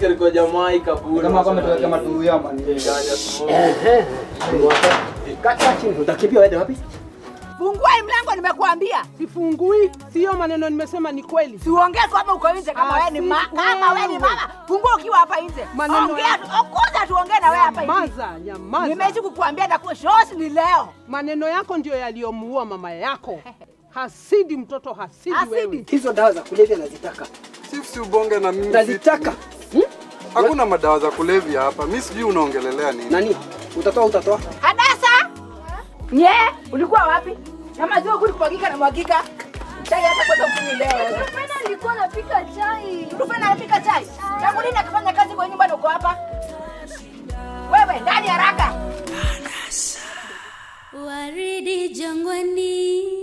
nasikia kwa jamaa hii kaburi. Kama kama tuweke matu ya mani. Ganja smoke. Ehe. Kata chini. Utakimbia uende wapi? Fungua hii mlango nimekuambia. Sifungui, sio maneno nimesema ni kweli. Siongee kama uko nje kama Ah, wewe ni ma, si kama wewe ni wewe. mama. Fungua ukiwa hapa nje. Maneno Ongea ya- tu, okuza tuongee na wewe hapa hivi. Nyamaza, nyamaza. Nimeishi kukuambia na kuwa shosi ni leo. Maneno yako ndio yaliyomuua mama yako. Hasidi mtoto hasidi, Hasidi. wewe. Hizo dawa za kulevya nazitaka. Chief, si ubonge na mimi. Nazitaka. Hmm? Hakuna madawa za kulevya hapa. Mimi sijui unaongelelea nini. Nani? Utatoa utatoa? Hadasa. Nye, ulikuwa wapi? Na maziwa kuli kumwagika na mwagika. Chai hata kwanza kunywa leo. Rufena nilikuwa napika chai. Rufena anapika chai. Tangu lini akifanya kazi kwa nyumba na uko hapa? Wewe ndani haraka. Waridi jangwani